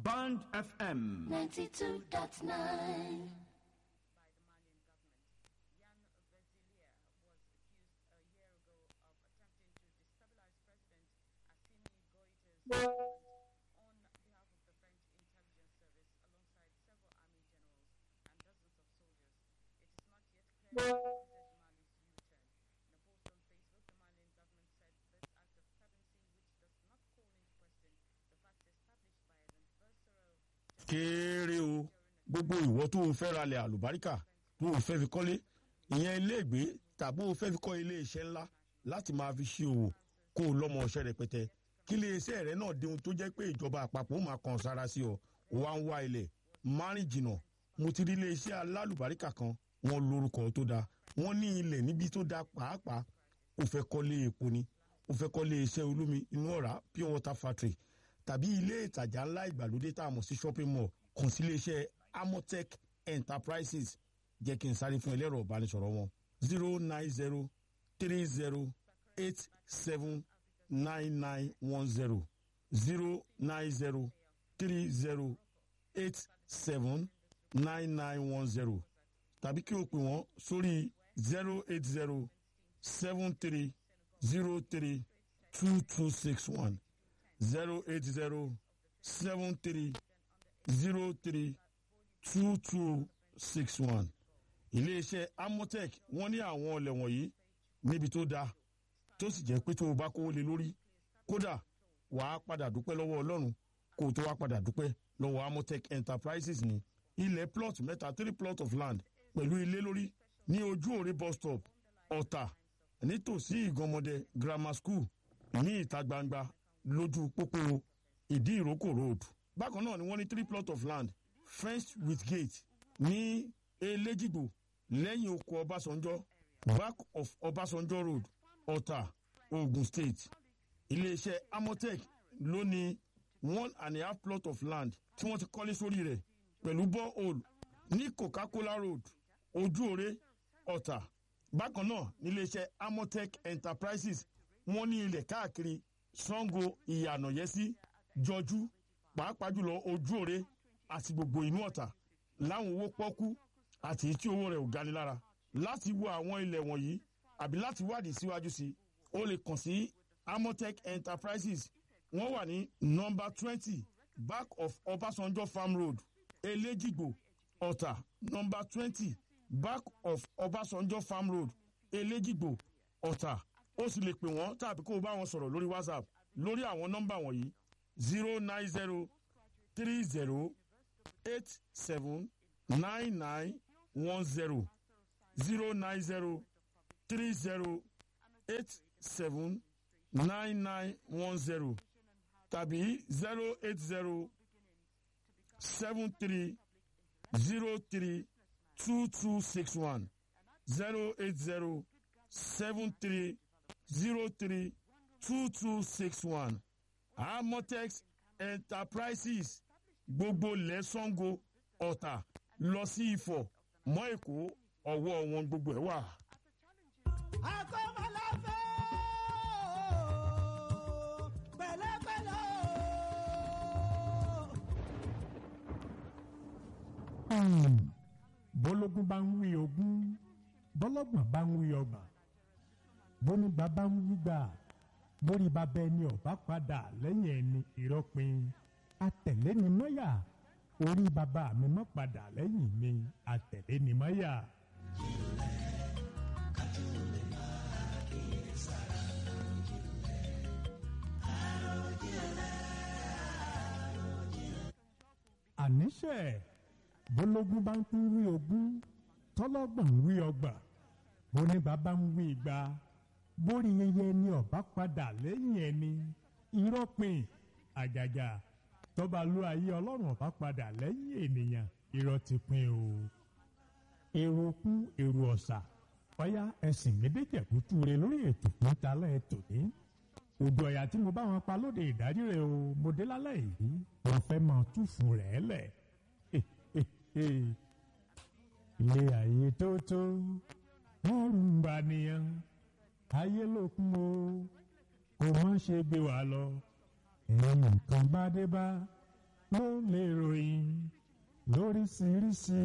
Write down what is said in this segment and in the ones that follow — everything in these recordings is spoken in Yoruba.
Band FM. 92.9. kéré o gbogbo ìwọ tó o fẹ́ ralẹ̀ àlùbáríkà tó o fẹ́ fi kọ́lé ìyẹn iléègbé tàbí o fẹ́ fi kọ́ ilé iṣẹ́ ńlá láti máa fi ṣe òwò kó o lọ́mọ ọṣẹ́ rẹpẹtẹ kí ilé iṣẹ́ rẹ náà dihun tó jẹ́ pé ìjọba àpapọ̀ ó máa kàn sára sí ọ wá ń wá ilẹ̀ márìn jìnnà mo ti rí ilé iṣẹ́ alálùbáríkà kan wọ́n lórúkọ tó dáa wọ́n ní ilẹ̀ níbi tó dáa pàápàá o fẹ́ kọ́lé epo ni o fẹ́ kọ́lé iṣẹ́ olómi inú ọ̀rá pure water factory tàbí ilé ìtajà ńlá ìgbàlódé tá a mọ̀ sí shopping mall kàn sí iléeṣẹ́ amotech enterprises jẹ́ kí n sáré fún ẹlẹ́rọ ìbánisọ̀rọ̀ wọn zero nine zero three zero eight seven nine nine one zero zero nine zero three zero eight seven nine nine one zero tàbí kí o pè wọ́n sórí zero eight zero seven three zero three two two six one zero eight zero seven three zero three two two six one. iléeṣẹ́ amotech wọ́n ní àwọn ọ̀lẹ̀ wọ̀nyí níbi tó dáa tó sì jẹ́ pé tó o bá kówó lé lórí kódà wàá padà dúpẹ́ lọ́wọ́ ọlọ́run kó o tó wá padà dúpẹ́ lọ́wọ́ amotech enterprises ní ilẹ̀ plot mẹ́ta three plot of land pẹ̀lú ilé lórí ní ojú òre bus stop ọ̀tà nítòsí ìgànmọ́dẹ grammar school ní ìta gbangba lójú pópó ìdí ìrókò road bákan náà ni wọ́n ní three plot of land fenced with gate ní elégìgbò lẹ́yìn oko ọbásanjọ́ back of ọbásanjọ́ road ọ̀tà ogun state iléeṣẹ́ amotech ló ní one and a half plot of land tí wọ́n ti kọ́lé sórí rẹ̀ pẹ̀lú borehole ní coca-cola road ojúore ọ̀tà bákan náà níléeṣẹ́ amotech enterprises wọ́n ní ilẹ̀ káàkiri sango ìyànàyẹ́sí jọjú pàápàá jùlọ ojúore àti gbogbo inú ọ̀tà láwọn owó pọ́kú àti tí owó rẹ̀ ò gani lára láti wo àwọn ilẹ̀ wọ̀nyí àbí láti wádìí síwájú sí o lè kàn sí amotech enterprises wọ́n wà ní nọmba twenty back of ọbásanjọ́ farm road elégìgbò ọ̀tà nọmba twenty back of ọbásanjọ́ farm road elégìgbò ọ̀tà ó sì lè pè wọ́n tàbí kó o bá wọn sọ̀rọ̀ lórí whatsapp lórí àwọn nọ́mbà wọ̀nyí zero nine zero three zero eight seven nine nine one zero zero nine zero three zero eight seven nine nine one zero tàbí zero eight zero seven three zero three two two six one zero eight zero seven three zero three two two six one amotex enterprises gbogbo lẹ́sàngó ọ̀tà lọ sí ifọ̀ mọ́ èkó ọwọ́ wọn gbogbo ẹ̀ wà. akọ́mọláfẹ́ pẹ̀lẹ́pẹ̀lẹ́ bólógún bá ń wí ogún bọ́lọ́gbọ̀n bá ń wí ọgbọ̀n bónígbà bá ń wí gbà lórí bàbá ẹni ọ̀bá padà lẹ́yìn ẹni ìrọ́pin atẹ̀lé ni mọ́yà orí bàbá mi mọ́ padà lẹ́yìn mi atẹ̀lé ni mọ́yà. àníṣe bólógún bá ń tún wí ogún tọ́lọ́gbọ̀n ń wí ọgbà bónígbà bá ń wí igba bórí yẹyẹ ni ọba padà lẹ́yìn ẹni irọ́pin àjàjà tọ́ba ló ayé ọlọ́run ọba padà lẹ́yìn ènìyàn irọ́ ti pin o. èrò kú èrò ọ̀sà ọ̀yá ẹ̀sìn méjèèjẹ̀kútú rẹ lórí ètò tó ń talẹ̀ ètò ní. òdò ọ̀yà tí mo bá wọn pa lóde ìdájí rẹ o mo dé lálẹ́ yìí wọ́n fẹ́ máa túfù rẹ̀ lẹ̀. ilé ayé tó tó ẹrù ń bà nìyẹn ayé lókun o kò mọ̀ ṣe gbé wa lọ ẹ̀yìn nǹkan bá dé bá ló lè ròyìn lóríṣiríṣi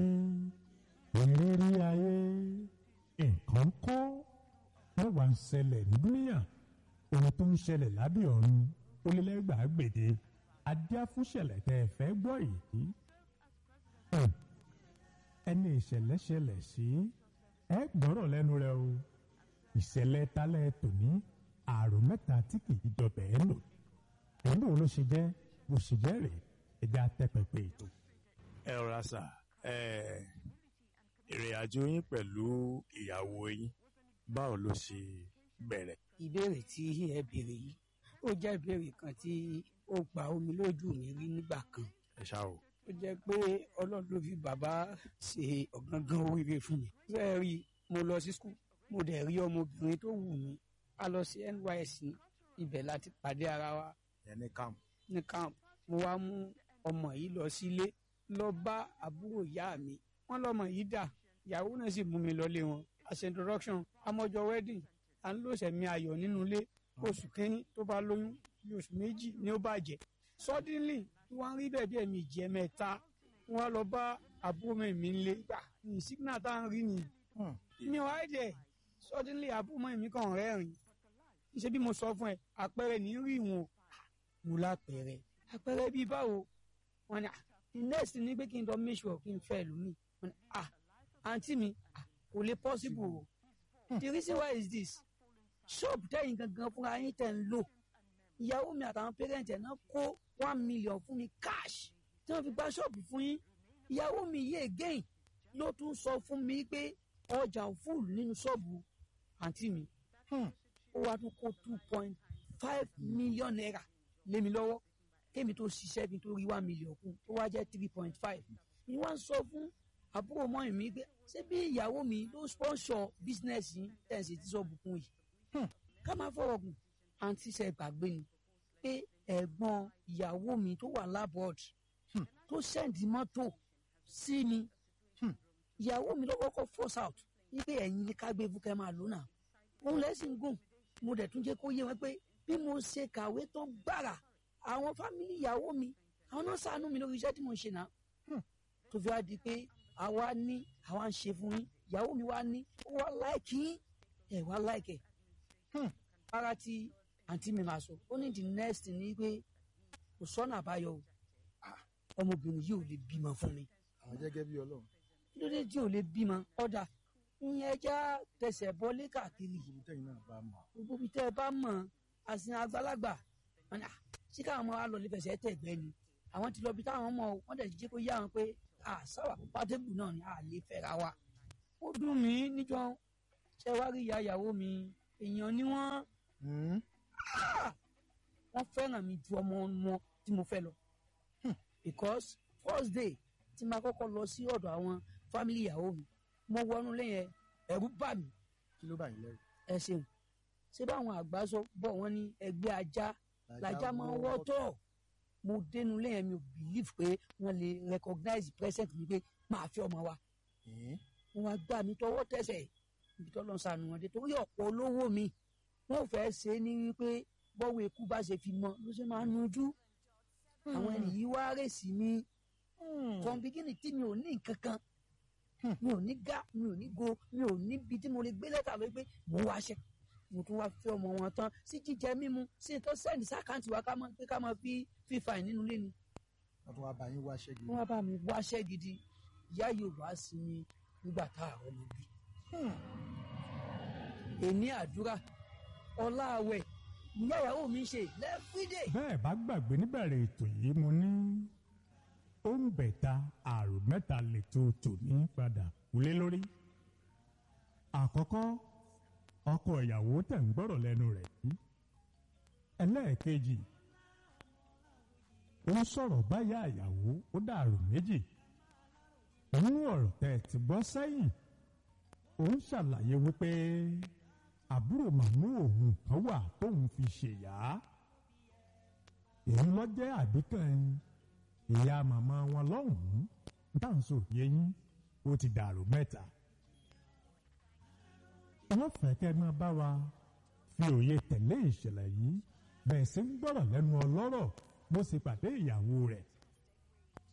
ìrírí ayé nǹkan kọ́ ló wà ń ṣẹlẹ̀ ní dúníyà ohun tó ń ṣẹlẹ̀ lábẹ́ ọ̀run ó lé lẹ́gbàá gbèdé adíáfúnṣẹ̀lẹ̀ tẹ́ ẹ fẹ́ gbọ́ yìí Hmm. ẹni ìṣẹ̀lẹ̀ ṣẹlẹ̀ sí ẹ gbọ́rọ̀ lẹ́nu rẹ o ìṣẹ̀lẹ̀ talẹ̀ tòní àrùn mẹ́ta tí kì í dọbẹ̀ ẹ́ lò èyí wo ló ṣe jẹ́ bó ṣe jẹ́ rèé ẹja tẹ́pẹ̀pẹ̀ ètò. ẹ rọra sà ẹ ìrìn àjò yín pẹ̀lú ìyàwó yín báwo ló ṣe bẹ̀rẹ̀. ìbéèrè tí ẹ béèrè yìí ó jẹ́ ìbéèrè kan tí ó gba omi lójú mi rí nígbà kan ẹ ṣá o. ó jẹ́ pé ọlọ́run ló fi bàbá ṣe ọ̀gángan oríire fún mi. bẹ́ẹ̀ rí mo lọ sí skul mo dẹ̀ rí ọmọbìnrin tó wù mí a lọ sí NYSC ibẹ̀ láti pàdé ara wa ẹ ní camp. ní camp mo wá mú ọmọ yìí lọ sílé lọ bá àbúrò ìyá mi wọ́n lọ́mọ yìí dà ìyàwó náà sì mú mi lọlé wọn as introduction amọjọ wedding à ń lò sẹ̀mí ayọ̀ nínú ilé oṣù kínní tó bá lóyún bí oṣù méjì ni ó bàjẹ́ suddenly wọ́n rí bẹ́ẹ̀ bí ẹ̀mí ìjẹ́ mẹ́ta wọ́n lọ bá àbúrò mi mi lé gbà ní signal tá à ń rí ni mi ò ráyè dẹ̀ suddenly àbúrò mi kàn rẹ́rìn ṣe bí mo sọ fún ẹ àpẹẹrẹ ní rí wọn mo lápẹẹrẹ àpẹẹrẹ bíi báwo wọn ni ah the next ni pé kí n lọ make sure kí n fẹ́ lómi wọn ni ah àǹtí mi ah kò lè possible o the reason why is this shop tẹ̀yìn gangan fúnra yín tẹ̀ ń lò ìyàwó mi àtàwọn parent ẹ̀ náà kó one million fún mi cash tí wọ́n fi gba ṣọ́ọ̀bù fún yín ìyàwó mi yé again ló tún sọ fún mi pé ọjà full nínú ṣọ́ọ̀bù àǹtí mi ó wá tún kó two point five million naira lé mi lọ́wọ́ kémi tó ṣiṣẹ́ kí n tó rí one million kún ó wá jẹ́ three point five ni wọ́n sọ fún àbúrò mọ́yìn mi pé ṣé bí ìyàwó mi ló sponsor business yìí tẹ̀sí tí sọ́ọ̀bù kún yìí ká máa fọ̀rọ̀ gùn àǹtí ṣe gbàgbé ni pé ẹ̀gbọ́n ìyàwó mi tó wà labroad tó sẹ́ǹdì mọ́tò sí mi ìyàwó mi ló kọ́kọ́ force out wípé ẹ̀yin ní ká gbé fúkẹ́ máa lò náà òun lẹ́sìn gùn mo dẹ̀ tún jẹ́ kó yé wọn pé bí mo ṣe kàwé tán gbàrà àwọn fámìlì ìyàwó mi àwọn náà ṣàánú mi lórí iṣẹ́ tí mo ń ṣe náà tó fi wá di pé àwa ní àwa ń ṣe fún yín ìyàwó mi wá ní ó wá láìkì yín ẹ̀ wá láìkẹ̀ ara tí àǹtí mi máa sọ ó ní the next ni pé kò sọ́nà àbáyọ o ọmọbìnrin yìí ò lè bímọ fún mi àwọn jẹ́gẹ́ bí ọlọ́run kí ló dé tí ò lè bímọ ọ̀dà ìyẹn ẹja tẹsẹ̀ bọ́lé káàkiri ibi tẹ́yìn náà bá mọ̀ gbogbo ibi tẹ́ ẹ bá mọ̀ àsìn àgbàlagbà wọn ni, "Ah, ṣé káwọn ọmọ wa lọ lè fẹsẹ̀ tẹ̀gbẹ́ ni àwọn ti lọ bí táwọn mọ̀ wọ́n dẹ̀ jẹ́ kó yá wọn pé àṣàwà pátébù náà ni a lè fẹ́ra wa ó dùn mí níjọ ṣé wá rí ìyá ìyàwó mi èèyàn ni wọ́n wọ́n fẹ́ràn mi ju ọmọ wọn tí mo fẹ́ lọ because first day tí máa kọ́kọ́ lọ sí ọ̀dọ̀ àwọn family ìyàwó mi mo wọnú lẹ́yìn ẹ̀rú bà mí kí ló bá yín lẹ́rù ẹ ṣeun ṣé báwọn àgbà sọ bọ̀ wọ́n ní ẹgbẹ́ ajá làjá máa ń wọ́tọ̀ mo dénú lẹ́yìn mi ò believe pé wọ́n lè recognize present mi pé máa fi ọmọ wa Ẹ̀ẹ́n, wọ́n wá gbà mí tọwọ́ tẹsẹ̀ ibi tó lọ sànù wọn dé torí ọ̀pọ̀ olówó mi wọ́n fẹ́ ṣe é ní wípé bọ́wọ́ ikú bá ṣe fi mọ ló ṣe máa nujú àwọn ẹni yìí wá rèsì mi from beginning tí mi ò ní nǹkan kan mi ò ní gá mi ò ní go mi ò níbi tí mo lè gbé lẹ́tà lọ pé mo wá ṣe mo tún wá fi ọmọ wọn tán sí jíjẹ mímu sí ìtọ́ sẹ́ni sákàǹtì wa ká máa pé ká máa fi fífa ẹ̀ nínú ilé ni wọ́n tún wá bá yín wá ṣẹ́gi wọ́n wá bá mi wáṣẹ́ gidi ìyá yóò wá sí mi nígbà tá a rọ́mọ bí. èní àdúrà ọlá àwẹ̀ ìyá ìyàwó mi ń ṣe lẹ́fídẹ̀. bẹ́ẹ̀ bá gbàgbé níbẹ̀rẹ̀ ètò yìí mo ní ó ń bẹ̀ta àrùn mẹ́ta lètò tòní padà kúlé lórí. àkọ́kọ́ ọkọ ìyàwó tẹ̀ ń gbọ́rọ̀ lẹ́nu rẹ̀ yìí. ẹlẹ́ẹ̀kejì ó ń sọ̀rọ̀ báyà ìyàwó ó dàrú méjì. nínú ọ̀rọ̀ tẹ̀ ti gbọ́ sẹ́yìn ó ń ṣàlàyé wípé àbúrò màmú òun kan wà tóun fi ṣèyá èyí lọ jẹ́ àbíkàn ìyá màmá wọn lọ́hùn-ún dáǹsó yẹyìn ó ti dàrú mẹ́ta. wọ́n fẹ́ kẹ́ máa bá wa fi òye tẹ̀lé ìṣẹ̀lẹ̀ yìí bẹ́ẹ̀ sì ń gbọ́rọ̀ lẹ́nu ọlọ́rọ̀ bó ṣe pàdé ìyàwó rẹ̀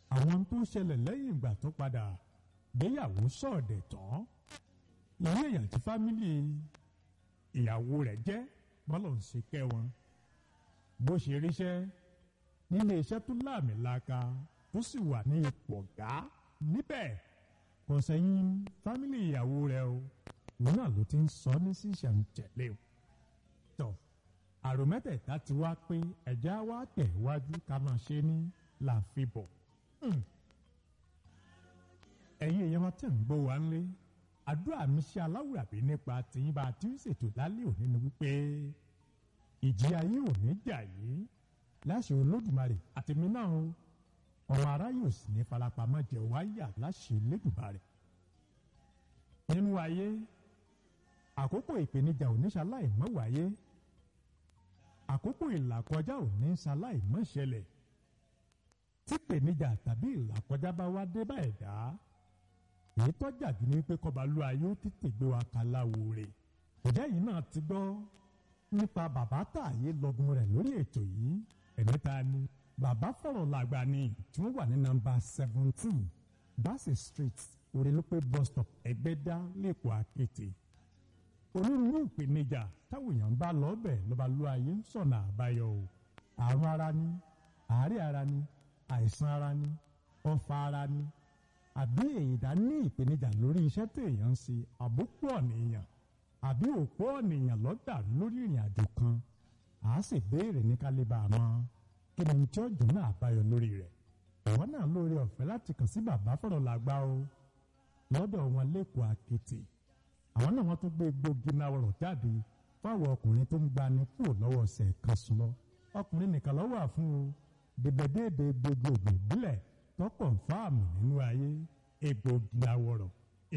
àwọn tó ṣẹlẹ̀ lẹ́yìn ìgbà tó padà gbéyàwó sọ̀dẹ̀ tán ilé èèyàn tí fámìlì ìyàwó rẹ̀ jẹ́ bọ́lọ̀ ń ṣe kẹ́ wọn bó ṣe ríṣẹ́ nílé iṣẹ́ tó láàmìlaka tó sì wà ní ipò ọ̀gá níbẹ̀ kò sẹ́yìn fámìlì ìyàwó rẹ̀ o òun náà ló ti ń sọ ní sísẹ̀ǹtẹ̀lé o tọ̀ àrò mẹ́tẹ̀ẹ̀ta ti wá pé ẹ̀já wa tẹ̀ wájú ká máa ṣe ní làǹfibọ̀ ẹ̀yin èèyàn wa tẹ̀ ń gbọ́ wa ńlé àdúrà mi ṣe aláwùrà bí nípa tìyín bá a ti ń ṣètò lálẹ́ òní ni wípé ìjì ayé ò ní jà yìí láṣẹ olódùmarè àtẹ̀mí náà o ọmọ aráyè ò sì ní farapamọ́ jẹ́ wáyà láṣẹ olódùmarè nínú ayé àkókò ìpèníjà ò ní ṣaláì mọ́ wáyé àkókò ìlàkọjá ò ní ṣaláì mọ́ ṣẹlẹ̀ tí ìpèníjà tàbí ìlàkọjá bá wá dé bá ẹ̀dá èyí tọ́jà jù ní pé kọba lu ayé ó tètè gbé wa kaláwo rẹ̀ ìdá yìí náà ti gbọ́ nípa bàbá tààyè lọ́gùn rẹ̀ lórí ètò yìí ẹ̀mí ta ni bàbá fọ̀rọ̀ làgbà ni tí wọ́n wà ní nọ́mbà seventeen bassey street orílọ́pẹ bus stop ẹgbẹ́dá lẹ́kọ̀ọ́ àkété onírúurú ìpèníjà táwọn èèyàn bá lọ́ọ̀bẹ̀ lọ́ba lu ayé ń sọ̀nà àbáyọ o àrùn ara ni àárẹ̀ ara ni àìsàn ara ni ọ̀fà ara ni àbí èyídá ní ìpèníjà lórí iṣẹ́ tí èèyàn ń ṣe àbúkù ọ̀nìyàn àbí òpó ọ̀nìyàn lọ́dà lórí ìrìn àjò kan à á sì béèrè ní kálíbà mọ́ kí ni tí ọjọ́ náà àbáyọ lórí rẹ̀ ìwọ náà lórí ọ̀fẹ́ láti kàn sí bàbá fọ̀rọ̀ làgbà o lọ́dọ̀ wọn lẹ́kọ̀ọ́ àkété àwọn náà wọ́n tún gbé gbòógì náà rọ̀ jáde fáwọn ọkùnrin tó ń gbani kúrò lọ́wọ́ ọ̀sẹ̀ kan sùn lọ ọkùnrin nìkan lọ́wọ́ àfún o dèbèdèbè gbogbo ìbílẹ̀ tọkọ̀ fáàmù nínú ayé egbògi àwọ̀rọ̀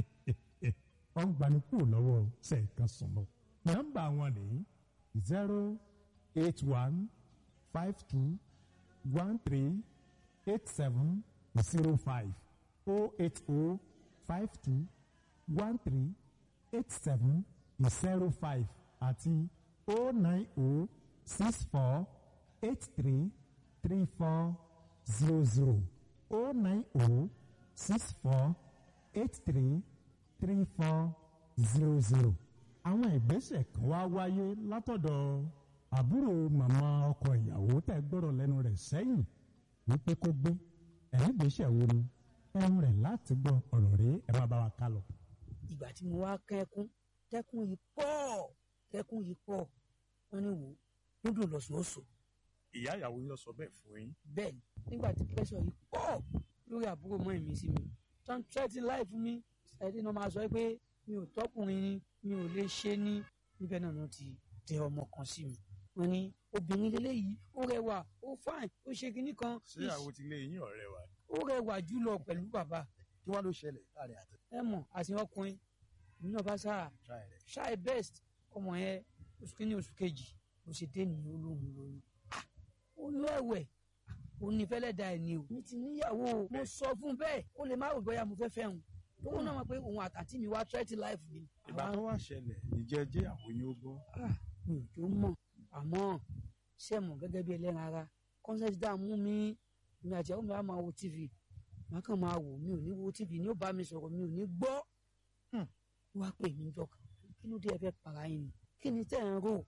wọ́n gbani kúrò lọ́wọ́ ọ̀sẹ̀ kan sùn lọ. nọ́mbà wọn ní zero eight one five two one three eight seven zero five oh eight oh five two one three eight seven zero five àti oh nine oh six four eight three three four zero zero oh nine oh six four eight three three four zero zero. àwọn ìgbésẹ̀ kan wá wáyé látọ̀dọ̀ àbúrò màmá ọkọ ìyàwó tẹ̀ gbọ́dọ̀ lẹ́nu rẹ̀ sẹ́yìn wípé kó gbé ẹ̀yìn ìgbésẹ̀ wo ni ẹ̀rù rẹ̀ láti gbọ́ ọ̀rọ̀ rẹ̀ ẹ̀ má bá wa ká lọ. ìgbà tí mo wá kẹ́kún tẹ́kún yìí pọ̀ tẹ́kún yìí pọ̀ wọ́n ní wò ó dùn lọ́sọ̀ọ́sọ̀ ìyá ìyàwó yín lọ sọ bẹ́ẹ̀ fún yín. bẹ́ẹ̀ ni nígbà tí pẹ́sọ̀ yìí pọ̀ lórí àbúrò mọ́ ìmí sí mi tán tẹ́tí láì fún mi ẹ̀dí náà máa sọ pé mi ò tọkùnrin ni mi ò lè ṣe ní níbẹ̀ náà ló ti tẹ ọmọ kan sí mi wọ́n ní obìnrin lélẹ́yìí ó rẹwà ó fáìn ó ṣe kinní kan ṣé ìyàwó ti lé yín ọ̀rẹ́ wa ni. ó rẹwà jùlọ pẹ̀lú bàbá kí wọ́n ló ṣẹlẹ̀ láàrin àtẹ. ẹ mọ̀ àti ọkùnrin èmi náà bá sáà try rẹ̀. ṣáì best ọmọ yẹn oṣù kínní oṣù kejì ló ṣe dé nìyí olóhùn lóyún Ah, oyún ẹ̀wẹ̀ òun ní fẹ́lẹ́ da ẹ̀ ní o mi ti níyàwó o mo sọ fún bẹ́ẹ̀ ó lè má rò bóyá mo fẹ́ fẹ́ hùn tóun náà mọ̀ pé òun àtàtì mi wá twenty life ni ìgbà tó wá ṣẹlẹ̀ ìjẹ́ jẹ́ àwọn yín ó gbọ́. Ah, mi ò tó mọ̀ àmọ́ ṣé mọ̀ gẹ́gẹ́ bí ẹlẹ́ran ara consent dá mú mi mi àti àwọn mi á máa wo tv màá kàn máa wò mi ò ní wo tv ní ó bá mi sọ̀rọ̀ mi ò ní gbọ́ Hmm. wá pè mí jọ kan kí ló dé ẹ fẹ́ para yín ni kí ni tẹ́ ẹ̀ ń rò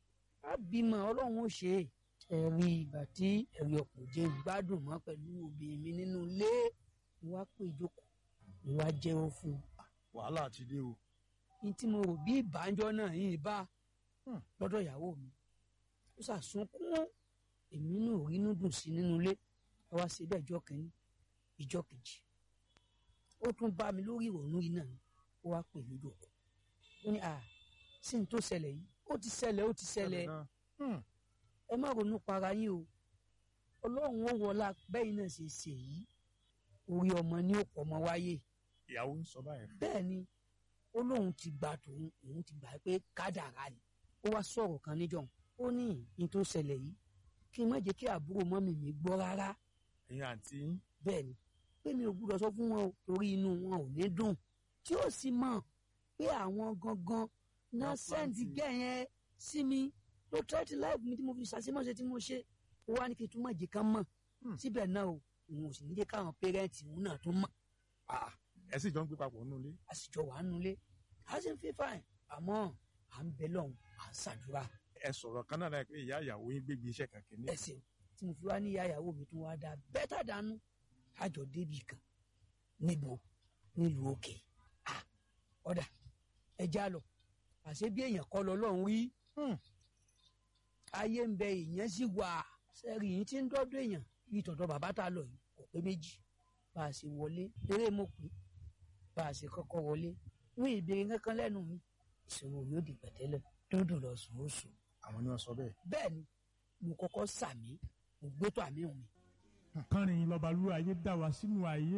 á bímọ ọlọ́run ó ṣe é ẹ̀rí ìgbà tí ẹ̀rí ọkùnrin jẹ́ gbádùn mọ́ pẹ̀lú obìnrin mi nínú ilé mo wá pè ìjókòó mo wá jẹ́wọ́ fún un wàhálà ti dé o. ní tí mo rò bí ìbánjọ́ náà yìí bá lọ́dọ̀ ìyàwó mi ó ṣàsunkún èmi náà ò rínú dùn sí nínú ilé ẹ wá ṣe bẹ́ẹ̀ ìjọ kìíní ìjọ kejì ó tún bá mi lórí ìrònú yìí náà ni ó wá pè mí dòkó ó ní à sí ní tó ṣẹlẹ̀ yìí ó ti ṣẹlẹ̀ ó ti ṣẹlẹ̀ ẹ má ronú para yín o ọlọ́run ó wọlá bẹ́yìn náà ṣe ṣe yìí orí ọmọ ní òpó ọmọ wáyé ìyàwó ń sọ báyìí. bẹ́ẹ̀ ni ó lóun ti gbà tòun òun ti gbà pé kádàrá ni ó wá sọ̀rọ̀ kan níjọ́ ó ní ní tó ṣẹlẹ̀ yìí kí n má jẹ́ kí àbúrò mọ́mì mi gbọ́ rárá ẹ̀yin àǹtí yín bẹ́ẹ̀ ni pé mi ò gbúdọ̀ sọ fún wọn o torí inú wọn ò ní dùn tí ó sì mọ̀ pé àwọn gangan náà sẹ́ǹtì gẹ̀ yẹn sí mi ló tẹ́tí láìpẹ́ mi tí mo fi ṣàṣemọ́ṣe tí mo ṣe ó wá ní kí n tún má jẹ́ ká mọ̀ síbẹ̀ náà o òun ò sì ní jẹ́ káwọn pẹ́rẹ́ǹtì òun náà tó mọ̀ Ah, ẹ sì jọ ń gbé papọ̀ nínú ilé. a sì jọ wà nulẹ̀ a sì ń fi fáìn àmọ́ à ń bẹ lọ́hùn à ń ṣàdúrà ẹ sọ̀rọ̀ kan náà láì pé ìyá ìyàwó yín gbégbé iṣẹ́ kan kìíní. ẹsẹ̀ tí mo fi wá ní ìyá ìyàwó mi tún wá dá bẹ́tà dànù àjọ débì kan níbo nílùú òkè Ah, ọ̀dà ẹja lọ àṣé bí èèyàn kọ́ lọ lọ́hùn rí ayé ń bẹ èèyàn sì wà sẹ́rí yìí tí ń dọ́dọ̀ èèyàn bí tọ̀dọ̀ bàbá tá a lọ yìí kò pé méjì bá a ṣe wọlé eré mo pè bá a ṣe kọ́kọ́ wọlé wọ́n ìbéèrè kankan lẹ́nu mi ìṣòro yóò di pẹ̀tẹ́lẹ̀ dúdú lọ sùn ó sùn àwọn ni wọn sọ bẹ́ẹ̀. bẹ́ẹ̀ ni mo kọ́kọ́ sàmí mo gbé tó àmì òun mi kánrin lọ́balú ayé dá wa sínú ayé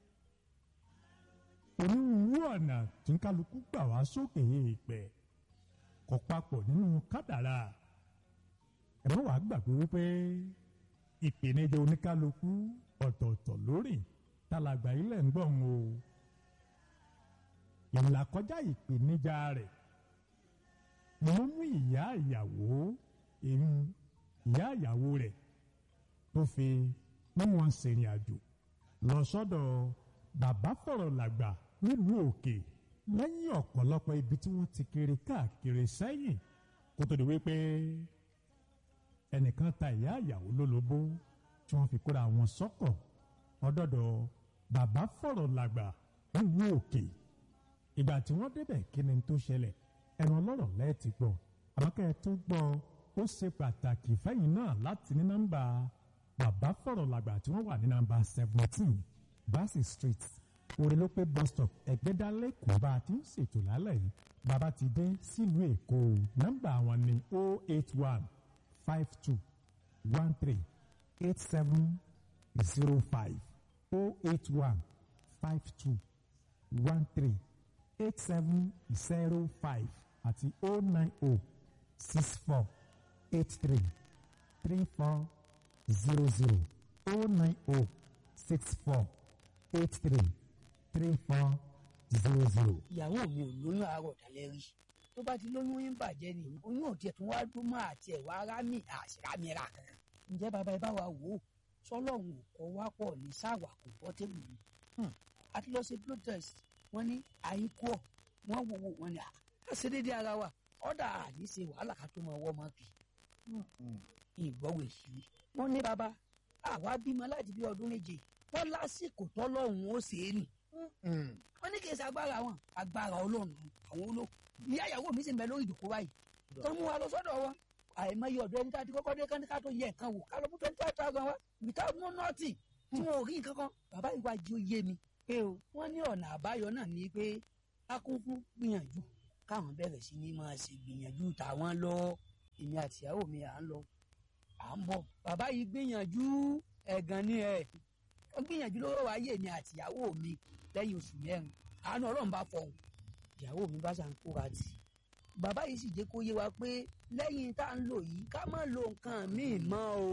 onírúurú ọ̀nà tí ń kálukú gbà wá sókè èèpẹ̀ kò papọ̀ nínú kádàrá ẹ má wàá gbàgbé wípé ìpèníjà oníkálukú ọ̀tọ̀ọ̀tọ̀ lórí tálàgbà ilẹ̀ ń gbọ̀n o ìlàkọjá ìpèníjà rẹ̀ ni wọ́n mú ìyá ìyàwó èmi ìyá ìyàwó rẹ̀ tó fi mú wọn ṣèrìn àjò lọ sọ́dọ̀ bàbá fọ̀rọ̀ làgbà nílùú òkè lẹ́yìn ọ̀pọ̀lọpọ̀ ibi tí wọ́n ti kiri káàkiri sẹ́yìn kó tó di wípé ẹnìkan ta ìyá ìyàwó lólobó tí wọ́n fi kóra wọn sọ́kọ̀ ọdọ́dọ̀ bàbá fọ̀rọ̀ làgbà nílùú òkè ìgbà tí wọ́n débẹ̀ kí ni tó ṣẹlẹ̀ ẹnu ọlọ́rọ̀ lẹ́ẹ̀tì gbọ́ àmọ́kẹ́ tó gbọ́ ó ṣe pàtàkì fẹ́yìn náà láti ní nọ́mbà bàbá fọ̀rọ̀ làgbà tí wọ́n wà ní nọ́mbà seventeen Bassey street orelope bus stop ẹ̀gbẹ́dálẹ́ kò bá a ti ń ṣètò lálẹ́ yìí bàbá ti dé sílùú èkó nọ́mbà wọn ni o eight one five two one three eight seven zero five o eight one five two one three eight seven zero five àti o nine o six four eight three three four zero zero o nine o six four eight three three four zero zero. ìyàwó mi ò lóyún àárọ̀ dalẹ́ rí tó bá ti lóyún yín bàjẹ́ ni oyún ò tiẹ̀ tún wá dún mọ́ àti ẹ̀ wá rámì àṣìrámìíràn kan ǹjẹ́ bàbá ẹ bá wa wò ó sọlọ́run kọ́ wá pọ̀ ní sáwà kò bọ́ tèmi ni a ti lọ ṣe blood test wọ́n ní àyíkú ọ̀ wọ́n wò wò wọ́n ní à ṣe déédéé ara wa ọ̀dà àní ṣe wàhálà ká tó máa wọ́ ọmọ kì ìgbọ́wò ìṣirí wọ́n ní bàbá àwa bímọ láti bí ọdún méje wọ́n lásìkò tọ́lọ́run ó ṣe é nì wọ́n ní kì í ṣe agbára wọn agbára ọlọ́run àwọn olóò ìyá ìyàwó mi sì ń bẹ lórí ìdòkó báyìí tó mú wa lọ sọ́dọ̀ wọn àìmọye ọ̀dọ́ ẹni tá a ti kọ́kọ́ dé kán ká tó yẹ nǹkan wò ká lọ mú twenty five thousand wa without no nothing tí wọn ò rí nǹkan kan bàbá yìí wá jí ó yé mi pé o wọ́n ní ọ̀nà àbáyọ náà ní pé akúnkún gbìyànjú káwọn bẹ̀rẹ̀ sí ní máa ṣe gbìyànjú tàwọn lọ èmi àtìyàwó mi à ń lọ à ń bọ̀ bàbá yìí gbìyànjú ẹ̀gàn ni ẹ̀ wọ́n gbìyànjú lọ́wọ́ wáyé èmi àtìyàwó mi lẹ́yìn oṣù mẹ́rin àánú ọlọ́run bá fọhùn ìyàwó mi bá ṣàn kóra tì bàbá yìí sì jẹ́ kó yé wa pé lẹ́yìn tá à ń lò yìí ká má lo nǹkan míì mọ́ o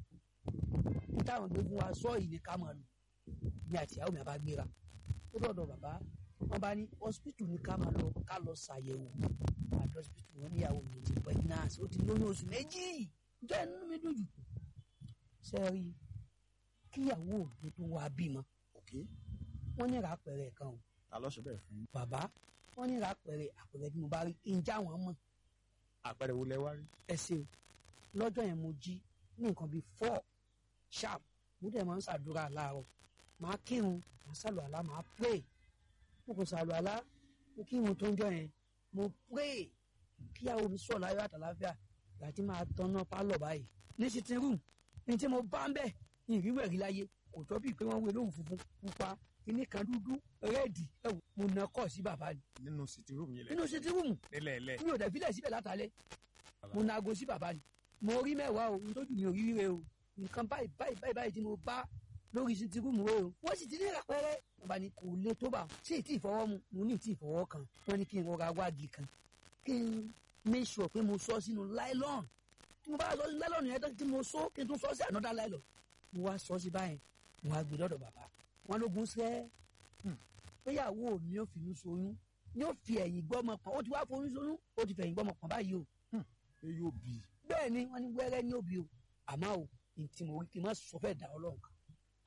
ní táwọn gbé fún wa sọ yìí ni ká má lò ní àtìyàwó mi àbá gbéra ó dọ̀dọ̀ bàbá wọn bá ní hospital ní ká máa lọ ká lọ ṣàyẹ̀wò àti hospital wọn níyàwó mi ti pregnant ó ti lóyún oṣù méjì jẹ́ inú mi dùn jù sẹ́ẹ̀rì kíyàwó mi tó wá bímọ wọ́n ní ra àpẹẹrẹ kan o ta ló ṣe bẹ́ẹ̀ fún yín. bàbá wọ́n ní ra àpẹẹrẹ àpẹẹrẹ tí mo bá rí ǹjẹ́ àwọn mọ̀ àpẹẹrẹ wo lẹ wá rí. ẹ ṣe o lọ́jọ́ yẹn mo jí ní nǹkan bíi four sharp mo dẹ̀ máa ń ṣàdúrà láàárọ̀ màá kírun màá ṣàlù àlá màá pray mo kò ṣàlù àlá mo kírun tó ń jọ yẹn mo pray kíyàwó mi sọ̀ láyọ̀ àtàláfíà láti máa tanná pálọ̀ báyìí ní sitting room ní tí mo bá ń bẹ̀ ní ìrírí ẹ̀rí láyé kò tọ́ bíi pé wọ́n wé lóhùn funfun pupa kíní kan dúdú rẹ́ẹ̀dì ẹ̀wò mo nà kọ́ sí bàbá ni nínú sitting room yìí lẹ. nínú sitting room nílẹ̀ ẹ̀lẹ́. mi ò dẹ̀ filẹ̀ síbẹ̀ látàlẹ́ mo na aago sí bàbá ni mo rí mẹ́wàá o n tójú mi ò rí rire o nǹkan báyìí báyìí báyìí báyìí tí mo bá lórí sitting room rẹ o wọ́n sì ti ní ìràpẹ́rẹ́ bàbá ni kò le tó bá ṣé ì tí ì fọwọ́ mu mo ní ì tí ì fọwọ́ kan wọ́n ní kí n rọra wági kan kí n make sure pé mo sọ sínú nylon tí mo bá sọ sínú nylon yẹn tán tí mo sọ kí n tún sọ sí another nylon mo wá sọ sí báyìí mo wá gbé lọ́dọ̀ bàbá wọn lógun sẹ́ péyàwó mi ò finú soyún ni ó fi ẹ̀yìn gbọ́mọ pọ̀n ó ti wá foyún soyún ó ti fẹ̀yìn gbọ́mọ pọ̀n báyìí o pé yóò bí i. bẹ́ẹ̀ ni wọ́n ní wẹ́rẹ́ ní òbí o àmọ́ o ní tí mo rí kí n má sọ fẹ́ dà ọlọ́run kan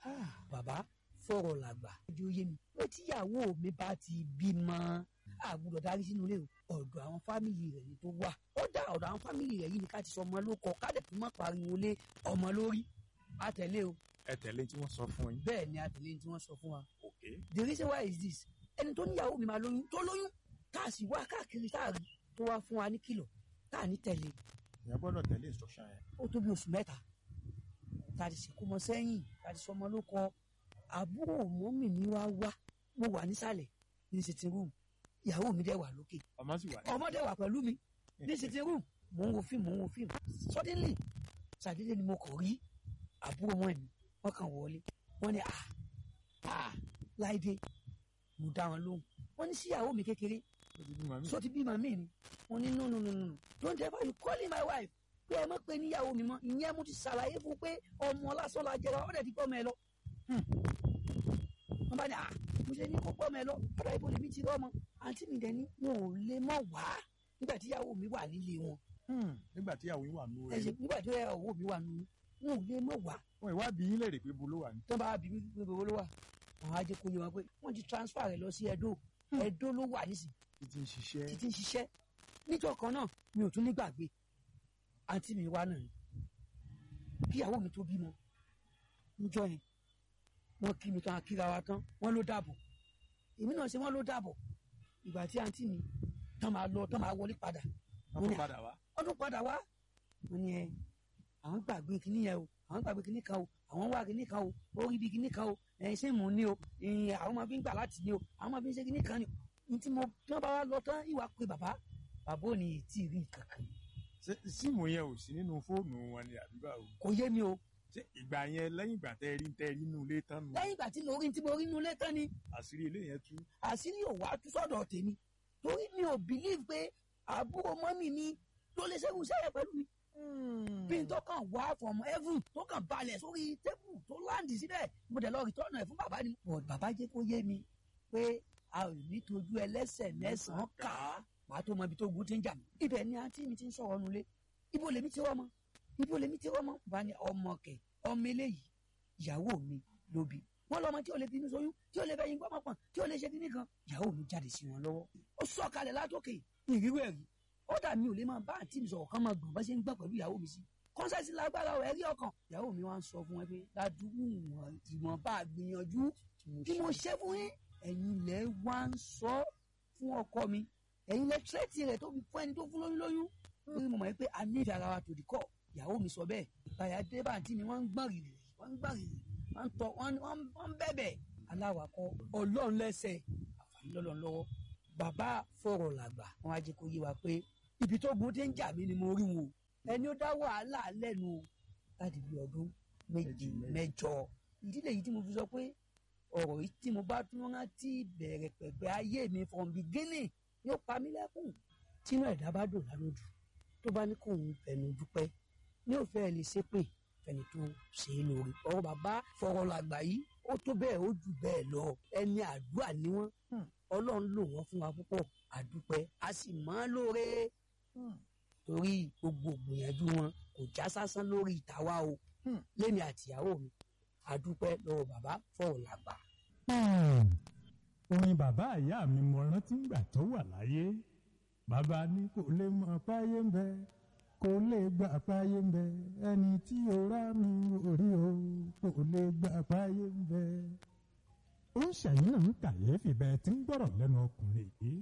bàbá fọ̀rọ̀ làgbà ojú yé mi pé tíyàwó mi bá ti bímọ àgùdọ̀ darí sínú ilé o ọ̀dọ̀ àwọn fámìlì rẹ̀ ni tó wà ó dá ọ̀dọ̀ àwọn fámìlì rẹ̀ yìí ni ká ti sọ ọmọ ló kọ ká dẹ̀ tún má pariwo lé ọmọ lórí àtẹ̀lé o ẹ tẹ̀lé tí wọ́n sọ fún yín. bẹ́ẹ̀ ni àtẹ̀lé tí wọ́n sọ fún wa Okay. the reason why is this ẹni tó níyàwó mi máa lóyún tó lóyún tá a sì wá káàkiri tá a rí tó wá fún wa ní kìlọ̀ tá a ní tẹ̀lé ìyẹn gbọ́dọ̀ tẹ̀lé instruction yẹn. ó tó bí oṣù mẹ́ta tá a ti sìnkú mọ sẹ́yìn tá a ti sọmọ ló kọ àbúrò mọ́mì mi wá wá mo wà nísàlẹ̀ ní sitting room ìyàwó mi dẹ̀ wà lókè ọmọ sì wà ní. ọmọ dẹ̀ wà pẹ̀lú mi ní sitting room mò ń wo fíìmù mò ń wo fíìmù suddenly sàdédé ni mo kàn rí àbúrò mọ́ mi wọ́n kàn wọlé wọ́n ní à à láìdé mo dá wọn lóhùn wọ́n ní síyàwó mi kékeré so ti bímọ mi ni wọ́n ní no no no no don't ever you calling my wife pé ẹ mọ̀ pé níyàwó mi mọ́ ìyẹn mo ti ṣàlàyé fún pé ọmọ lásán la jẹra ọ̀dẹ̀ ti pọ́ mọ́ ẹ lọ wọ́n bá ní à mo ṣe ní kó pọ́ mọ́ ẹ lọ ọ̀dọ̀ ibo lèmi ti rọ́mọ àǹtí mi dẹ̀ ní wọn ò lè mọ̀ wá nígbà tí ìyàwó mi wà nílé wọn nígbà tí ìyàwó yín wà nù ẹ ṣe rẹ nígbà tí ìyàwó mi wà nínú wọn ò lè mọ̀ wá wọn ìwádìí yín lèrè pé bo ló wà ní. tó bá bí mi pé bó ló wà àwọn ajé kò yé wọn pé wọ́n ti transfer rẹ̀ lọ sí Ẹdó Ẹdó ló wà nísìnyí títí ń ṣiṣẹ́. títí ń ṣiṣẹ́ níjọ́ kan náà mi ò tún ní gbàgbé àǹtí mi wá náà ni kí ìyàwó mi tó bímọ níjọ́ yẹn wọ́n kí mi tán akíra wa tán wọ́n ló dàbọ̀ èmi náà ṣe wọ́n ló dàbọ̀ ìgbà tí àǹtí mi tán máa lọ tán máa wọlé padà wọ́n tún padà wá. wọ́n tún padà wá wọ́n ní ẹ àwọn gbàgbé kinní yẹn o àwọn gbàgbé kinní kan o àwọn wá kinní kan o ó rí bí kinní kan o ẹ̀yin ṣé mò ń ní o ẹ̀yin àwọn máa fi ń gbà láti ní o àwọn máa fi ń ṣe kinní kan ni ní tí mo tí wọ́n bá wá lọ tán ìwà pé bàbá bàbá ò ní tí ì rí nǹkan kan Ṣé síìmù yẹn ò sí nínú fóònù wọn ni àbí báwo. kò yé mi o ṣé ìgbà yẹn lẹ́yìn ìgbà tẹ́ ẹ rí tẹ́ ẹ rí inú ilé tán nù. lẹ́yìn ìgbà tí mo rí tí mo rí inú ilé tán ni àṣírí ilé yẹn tú. àṣírí ò wá tú sọ́dọ̀ tèmi torí mi ò believe pé àbúrò mọ́mì mi ló lè ṣẹ́gun sẹ́yẹ pẹ̀lú mi bí n tó kàn wá from heaven tó kàn balẹ̀ sórí tébù tó láǹdì síbẹ̀ mo dẹ̀ lọ rìtọ́nù ẹ̀ fún bàbá ni. but bàbá jẹ́ kó yé mi pé a ò ní tójú ẹlẹ́sẹ̀ mẹ́sàn-án kà á màá tó mọ ibi tó gun ti ń jà mí. ibẹ̀ ni àǹtí mi ti ń sọ̀rọ̀ nulẹ̀ ibo lèmi ti rọ́mọ ibo lèmi ti rọ́mọ. bá ní ọmọ kẹ ọmọ eléyìí ìyàwó mi ló bí wọn lọmọ tí ò lè finú sóyún tí ò lè fẹ̀yìn gbọmọ pọn tí ò lè ṣe kíní kan ìyàwó mi jáde sí wọn lọ́wọ́ ó sọ̀kalẹ̀ látòkè ìrírú ẹ̀rí ó dà mí ò lè máa bá àǹtí mi sọ̀rọ̀ kán máa gbọ̀n bá ṣe ń gbọ̀n pẹ̀lú ìyàwó mi sí kọ́nsẹ́sì lágbára ọ̀ ẹ̀rí ọkàn ìyàwó mi wá ń sọ fún ẹ pé ládùúgbò ìwọ̀n bá gbìyànjú tí mo ṣe fún yín ẹ̀yin lẹ wá ń sọ fún ọkọ mi ẹ̀yin lẹ tírẹ́tì rẹ̀ tó fi fún ẹni tó fún lóyún lóyún lórí mo mọ̀ pé a nífẹ̀ẹ́ ara wa tòdì kọ́ ìyàwó mi sọ bẹ́ẹ̀ ìpayà dé bá àǹtí mi wọ́n ń gbọ̀n rìrì wọ́n ń gbọ̀n rìrì wọ́n ń tọ́ wọ́n ń- wọ́n ń bẹ̀bẹ̀ aláwakọ̀ ọlọ́run lẹ́sẹ̀ àfààní lọ́lọ́run lọ́wọ́ bàbá fọ̀rọ̀ làgbà wọn á jẹ́ kó yé wa pé ibi tó gun ti ń jà mí ni mo rí wọn o ẹni ó dá wàhálà lẹ́nu o láti bí ọdún méje mẹ́jọ ìdílé yìí tí mo fi sọ pé ọ̀rọ̀ yìí tí mo bá tún rántí bẹ̀rẹ̀ pẹ̀pẹ̀ ayé mi from beginning yóò pa mí lẹ́kùn tínú ẹ̀dá bá dùn lálójú tó bá ní kóun fẹnu dúpẹ́ ní òfẹ́ ẹ̀ lè ṣépè fẹni tó ṣe é lórí ọ̀rọ̀ bàbá fọ̀rọ̀ làgbà yìí ó tó bẹ́ẹ̀ ó jù bẹ́ẹ̀ lọ ẹni àdúrà ni wọ́n ọlọ́run lò wọ́n fún wa púpọ̀ àdúpẹ́ a sì mọ́ lóore torí gbogbo gbìyànjú wọn kò já sásán lórí ìtawá o lémi àtìyàwó mi àdúpẹ́ lọ́wọ́ bàbá fọ̀rọ̀ làgbà. Hmm. orin bàbá ìyá mi mo rántí ngbà tó wà láyé bàbá ní kò lè mọ páyé ń bẹ kò lè gbà páyé ń bẹ ẹni tí o rá mi orí o kò lè gbà páyé ń bẹ. ó ń ṣẹ̀yìn náà ń kàyéfì bẹ́ẹ̀ tí ń gbọ́rọ̀ lẹ́nu ọkùnrin yìí.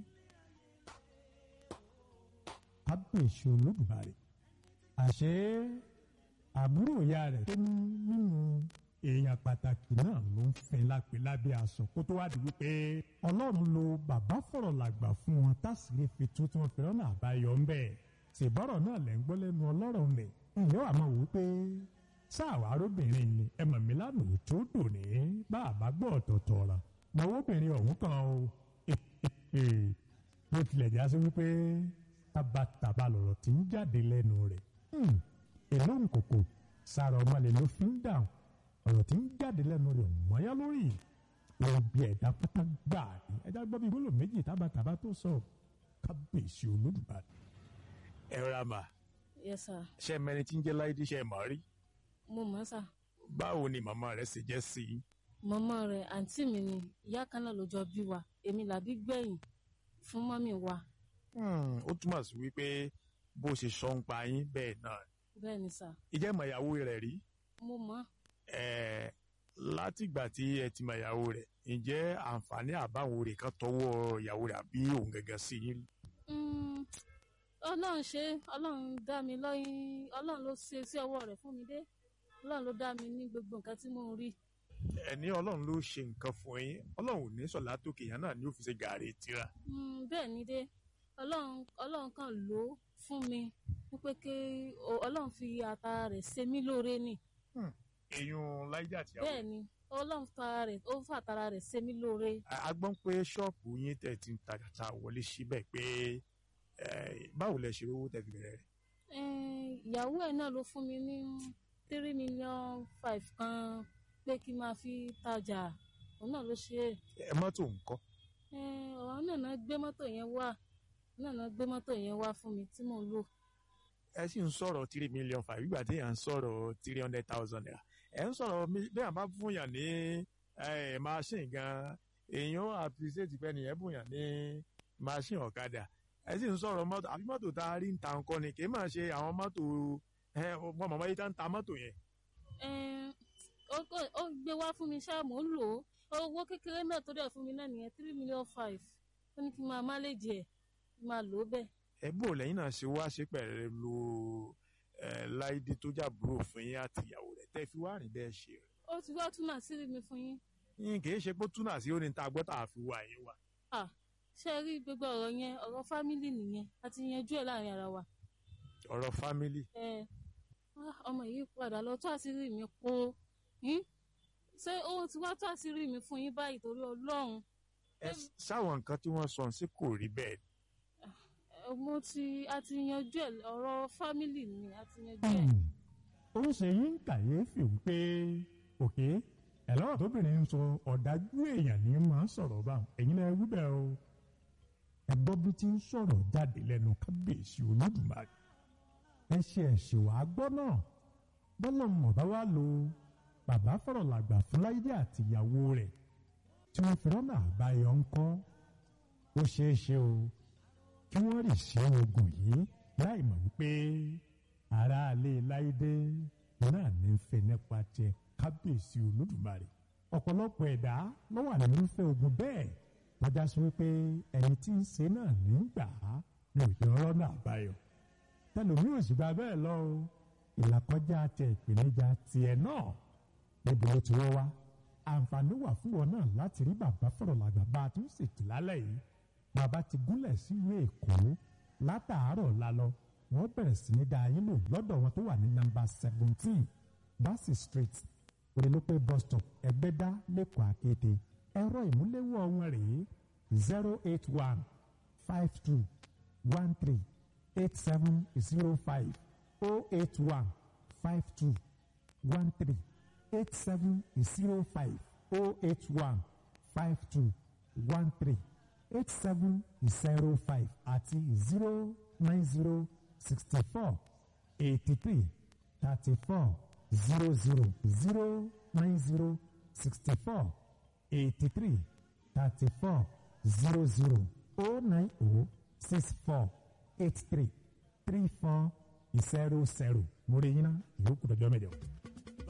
kábíyèsí olódùmarè àṣé àbúrò ìyá rẹ̀ tó ní nínú èèyàn pàtàkì náà ló ń fẹ́ lápẹ́ lábẹ́ aṣọ kó tó wá di wípé ọlọ́run lo bàbá fọ̀rọ̀ làgbà fún wọn tásìlẹ̀ fi tó tí wọ́n fi rọ́nà àbáyọ ń bẹ̀ ṣèbọ̀rọ̀ náà lẹ́ ń gbọ́ lẹ́nu ọlọ́rọ̀ nì ǹyẹ́ wàá mọ̀ wípé sáàwá arábìnrin ni ẹ mọ̀ mí lánàá tó dò ní bá a bá gbọ́ ọ̀tọ̀ọ̀tọ̀ ọ̀rọ̀ mọ̀wọ́ obìnrin ọ̀hún kan o bó tilẹ̀ já sí wípé tabataba lọ̀rọ̀ tí ń jáde lẹ́nu rẹ̀ èló nkòkò sára ọmọlẹ̀ ló fi ń dáhùn ọ̀rọ̀ tí ń jáde lẹ́nu rẹ̀ mọ́yá lórí wọn bí ẹ̀dá pátá gbà ní ẹ̀dá gbọ́ bí gbólóhùn méjì tábàtàbà tó sọ kábíyèsí olódùmarè. ẹ rà mà yes sir ṣe mẹni tí ń jẹ́ láìdí ṣe mọ̀ rí mo mọ̀ sà báwo ni màmá rẹ̀ ṣe jẹ́ sí i. mọ́mọ́ rẹ̀ àǹtí mi ni ìyá kan náà ló jọ bí wa èmi làbí gbẹ̀yìn fún mọ́mì wa Hmm, ó túmọ̀ sí wípé bó ṣe sọ ń pa yín bẹ́ẹ̀ náà bẹ́ẹ̀ ni sà ìjẹ́ ìmọ̀ ìyàwó rẹ̀ rí mo mọ̀ Eh, látìgbà tí ẹ ti mọ ìyàwó rẹ̀ ǹjẹ́ àǹfààní àbáwo rẹ̀ kan tọwọ́ ìyàwó rẹ̀ àbí òun gẹ́gẹ́ sí yín rí? Mm, ọlọ́run ṣe ọlọ́run dá mi lọ́yìn ọlọ́run ló ṣe sí ọwọ́ rẹ̀ fún mi dé ọlọ́run ló dá mi ní gbogbo nǹkan tí mò ń rí ẹni ọlọ́run ló ṣe nǹkan fún yín ọlọ́run ò ní sọ̀lá tókè yẹn náà ni ó fi ṣe gàrí tira. Mm, bẹ́ẹ̀ ni dé ọlọ́run ọlọ́run kan lò ó fún mi wípé kí o- ọlọ́run fi ata rẹ̀ ṣe mí lóore ni èèyàn láìjà àtìyàwó bẹ́ẹ̀ ni ọlọ́run fara rẹ̀ ó fàtara rẹ̀ ṣe mí lóore a gbọ́n pé ṣọ́ọ̀bù yín tẹ̀ ti ń tajà ta wọlé síbẹ̀ pé eh, báwo lẹ ṣe owó tẹ̀ fi bẹ̀rẹ̀ rẹ̀. Eh, ìyàwó ẹ̀ náà ló fún mi ní three million five kan pé kí n máa fi tajà òun náà ló ṣe é ẹ mọ́tò ńkọ́ Eh, ọ̀rọ̀ náà náà gbé mọ́tò yẹn wá náà náà gbé mọ́tò yẹn wá fún mi tí mò ń lò ẹ sì ń sọ̀rọ̀ three million five ìgbà tí yàn ń sọ̀rọ̀ three hundred thousand naira ẹ ń sọ̀rọ̀ mi- bí yàn bá fún yàn ní eh, machine gan èèyàn appreciate pé nìyẹn bùn yàn ní machine ọ̀kadà ẹ sì ń sọ̀rọ̀ mọ́tò àbí mọ́tò tá a rí ń ta nǹkan ni kì í máa ṣe àwọn mọ́tò ẹ ọmọ màmá yìí tá ń ta mọ́tò yẹn. Eh, ó kò- ó gbé wá fún mi ṣáà mò ń lò ó owó kékeré náà tó dẹ̀ fún mi náà nìyẹn three million five ó ní kí n máa máléjì ẹ̀ kí n máa lò ó bẹ́ẹ̀ ẹ bò lẹ́yìn náà ṣe wá ṣe pẹ̀lú ẹ láìdé tó jàbúrò fún yín àti ìyàwó rẹ̀ tẹ́ fi wá rìn bẹ́ẹ̀ ṣe rẹ̀. ó ti wá túnà sírí mi fún yín yín kì í ṣe pé túnà sí orin tá a gbọ́ tá a fi wá yín wá. Ah, ṣé ẹ rí gbogbo ọ̀rọ̀ yẹn ọ̀rọ̀ fámìlì nìyẹn a ti yanjú ẹ̀ láàrin ara wa ọ̀rọ̀ fámílì ẹ ah, ọmọ yìí padà lọ tó àṣírí mi po yín ṣé ó ti wá tó àṣírí mi fún yín báyìí torí ọlọ́run ẹ sáwọn nǹkan tí wọ́n sọ sí kò rí bẹ́ẹ̀ Eh, mo ti a ti yanjú ẹ̀ ọ̀rọ̀ fámìlì ni a ti yanjú ẹ̀. ó ń ṣe yín kàyéfì wípé òkè ẹ̀lọ́rọ̀ tóbìnrin ń sọ ọ̀dájú èèyàn ní máa ń sọ̀rọ̀ báwọn ẹ̀yin náà wí bẹ́ẹ̀ o ẹ gbọ́ bí tí ń sọ̀rọ̀ jáde lẹ́nu kábíyèsí olódùmarè ẹ ṣe ẹ̀ṣẹ̀ wàá gbọ́ náà bọ́lá mọ̀ bá wá lo bàbá fọ̀rọ̀ làgbà fúláyé àti ìyàwó rẹ̀ tí wọ́n fi rọ́nà àbáyọ ńkọ́ ó ṣeé ṣe o kí wọ́n rì sí ogun yìí láì mọ̀ wípé aráalé láìdé náà ní í fẹ́ nípa tiẹ̀ kábíyèsí olódùmarè ọ̀pọ̀lọpọ̀ ẹ̀dá ló wà nínú ìfẹ́ ogun bẹ́ẹ̀ lọ́jà sí wípé ẹni tí ń ṣe náà ní í gbà á ní òjò ọlọ́nà àbáyọ tẹlomi ò sì gba bẹ́ẹ̀ lọ o ìlàkọjá tẹ ìpèníjà tiẹ̀ náà níbo ló ti wọ́ wá àǹfààní wà fún wọn náà láti rí bàbá fọ̀rọ̀ làgbà bá a tún ṣètò lálẹ́ yìí bàbá ti gúnlẹ̀ sílùú èkó látàárọ̀ lálọ́ wọ́n bẹ̀rẹ̀ sí ní dáa yín lò lọ́dọ̀ wọn tó wà ní nọ́mbà seventeen bassey street orelope bus stop ẹgbẹ́dá lẹ́kọ̀ọ́ àkété ẹ̀rọ ìmúléwọ́ wọn rèé zero eight one five two one three eight seven zero five oh eight one five two one three eight seven zero five oh eight one five two one three eight seven zero five àti zero nine zero sixty four eighty three thirty four zero zero zero nine zero sixty four eighty three thirty four zero zero oh nine oh six four eight three three four zero zero mo rí yín ná ìyókù dọjọ́ mẹ́jọ.